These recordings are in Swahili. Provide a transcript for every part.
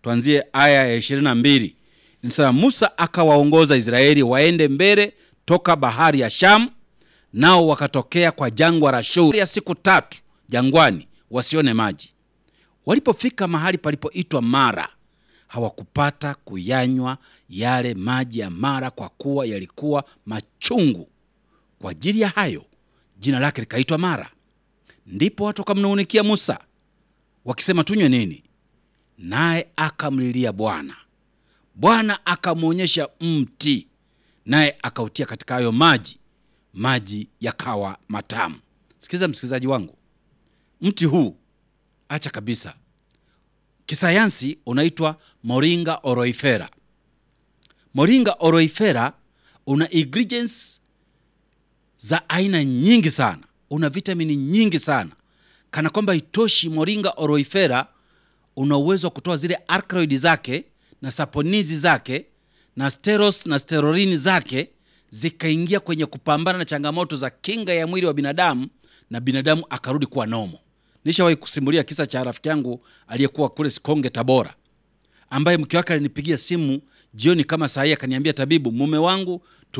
tuanzie aya ya ishirini na mbili inasema Musa akawaongoza Israeli waende mbele toka bahari ya Shamu, nao wakatokea kwa jangwa la Shuri ya siku tatu jangwani, wasione maji. Walipofika mahali palipoitwa Mara, hawakupata kuyanywa yale maji ya Mara, kwa kuwa yalikuwa machungu. Kwa ajili ya hayo jina lake likaitwa Mara. Ndipo watu wakamnung'unikia Musa wakisema, tunywe nini? Naye akamlilia Bwana. Bwana akamwonyesha mti, naye akautia katika hayo maji, maji yakawa matamu. Sikiza msikilizaji wangu, mti huu acha kabisa, kisayansi unaitwa Moringa oroifera. Moringa oroifera una ingredients za aina nyingi sana, una vitamini nyingi sana, kana kwamba itoshi. Moringa oroifera una uwezo wa kutoa zile alkaloidi zake na saponizi zake na steros na sterorini zake zikaingia kwenye kupambana na changamoto za kinga ya mwili wa binadamu na binadamu akarudi kuwa nomo. Nishawahi kusimulia kisa cha rafiki yangu aliyekuwa kule Sikonge, Tabora, ambaye mke wake alinipigia simu jioni kama saa hii akaniambia, tabibu, mume wangu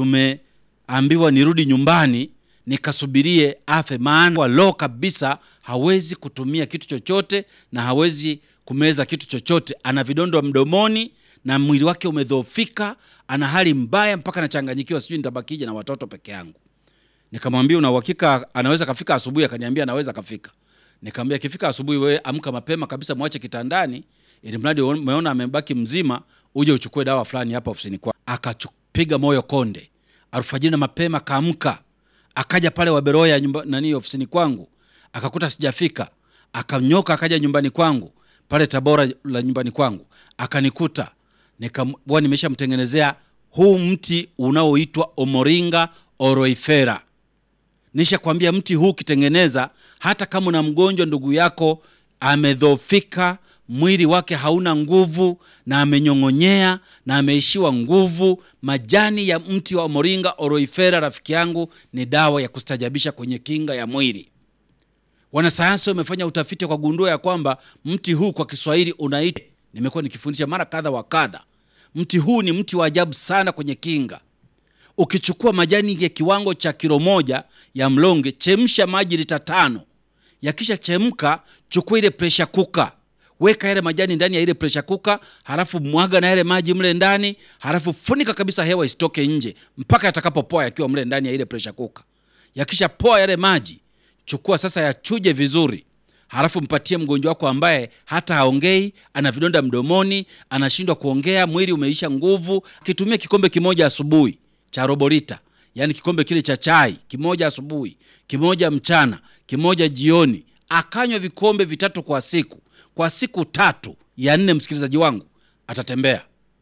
tumeambiwa nirudi nyumbani nikasubirie afe, maana lo kabisa, hawezi kutumia kitu chochote na hawezi kumeza kitu chochote. Ana vidonda mdomoni na mwili wake umedhoofika, ana hali mbaya mpaka anachanganyikiwa, sijui nitabakije na watoto peke yangu. Nikamwambia una uhakika anaweza kafika asubuhi? Akaniambia anaweza kafika. Nikamwambia akifika asubuhi, wewe amka mapema kabisa, mwache kitandani, ili mradi umeona amebaki mzima, uje uchukue dawa fulani hapa ofisini kwa. Akapiga moyo konde, alfajiri na mapema kaamka, akaja pale Waberoya nyumba nani ofisini kwangu, akakuta sijafika, akanyoka akaja nyumbani kwangu pale Tabora la nyumbani kwangu akanikuta, nikawa nimeshamtengenezea huu mti unaoitwa Omoringa oroifera. Nisha kwambia mti huu ukitengeneza, hata kama una mgonjwa ndugu yako amedhofika, mwili wake hauna nguvu na amenyong'onyea na ameishiwa nguvu, majani ya mti wa Omoringa oroifera, rafiki yangu, ni dawa ya kustajabisha kwenye kinga ya mwili. Wanasayansi wamefanya utafiti kwa gundua ya kwamba mti huu kwa Kiswahili unaitwa, nimekuwa nikifundisha mara kadha wa kadha, mti huu ni mti wa ajabu sana kwenye kinga. Ukichukua majani ya kiwango cha kilo moja ya mlonge, chemsha maji lita tano. Yakisha chemka, chukua ile presha kuka, weka yale majani ndani ya ile presha kuka, halafu mwaga na yale maji mle ndani, halafu funika kabisa, hewa isitoke nje mpaka yatakapopoa yakiwa mle ndani ya ile presha kuka. Yakisha poa yale maji chukua sasa, yachuje vizuri, halafu mpatie mgonjwa wako ambaye hata haongei, ana vidonda mdomoni, anashindwa kuongea, mwili umeisha nguvu. Akitumia kikombe kimoja asubuhi cha robo lita, yaani kikombe kile cha chai kimoja asubuhi, kimoja mchana, kimoja jioni, akanywa vikombe vitatu kwa siku, kwa siku tatu, ya nne, msikilizaji wangu, atatembea.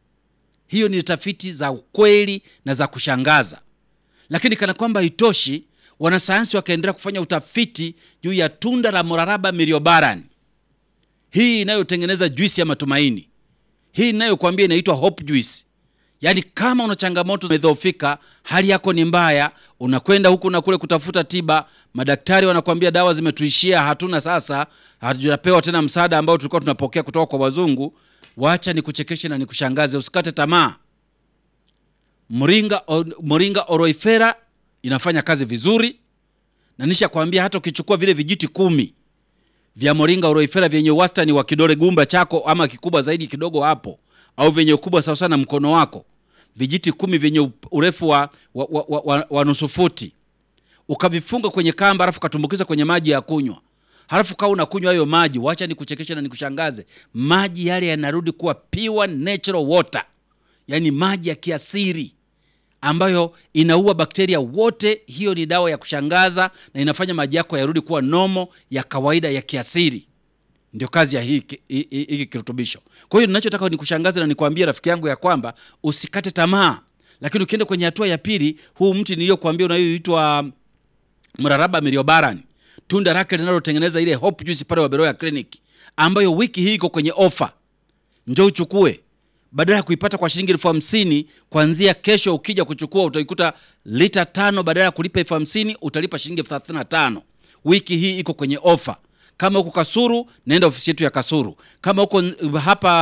Hiyo ni tafiti za ukweli na za kushangaza, lakini kana kwamba itoshi wanasayansi wakaendelea kufanya utafiti juu ya tunda la moraraba miliobaran, hii inayotengeneza juisi ya matumaini, hii inayokuambia inaitwa hope juice. Yaani kama una changamoto umedhoofika, hali yako ni mbaya, unakwenda huku na kule kutafuta tiba, madaktari wanakuambia dawa zimetuishia, hatuna sasa, hatujapewa tena msaada ambao tulikuwa tunapokea kutoka kwa wazungu. Wacha nikuchekeshe na nikushangaze, usikate tamaa. Moringa, Moringa oroifera inafanya kazi vizuri na nisha kwambia, hata ukichukua vile vijiti kumi vya Moringa oroifera vyenye wastani wa kidole gumba chako ama kikubwa zaidi kidogo hapo, au vyenye ukubwa sawa sana mkono wako, vijiti kumi vyenye urefu wa, wa, wa, wa, wa nusu futi, ukavifunga kwenye kamba, halafu katumbukiza kwenye maji ya kunywa, halafu kaa unakunywa hayo maji. Wacha nikuchekeshe na nikushangaze, maji yale yanarudi kuwa pure natural water, yani maji ya kiasiri ambayo inaua bakteria wote. Hiyo ni dawa ya kushangaza na inafanya maji yako yarudi kuwa nomo ya kawaida ya kiasiri. Ndio kazi ya hiki hiki kirutubisho. Kwa hiyo ninachotaka nikushangaze na nikwambie rafiki yangu ya kwamba usikate tamaa, lakini ukienda kwenye hatua ya pili, huu mti niliyokuambia unayoitwa mraraba miliobaran, tunda lake linalotengeneza ile hope juice pale Waberoya Clinic, ambayo wiki hii iko kwenye ofa, njoo uchukue badala ya kuipata kwa shilingi elfu hamsini kuanzia kesho, ukija kuchukua utaikuta lita tano, badala ya kulipa elfu hamsini utalipa shilingi elfu thelathini na tano. Wiki hii iko kwenye ofa. Kama huko Kasuru, naenda ofisi yetu ya Kasuru. Kama huko hapa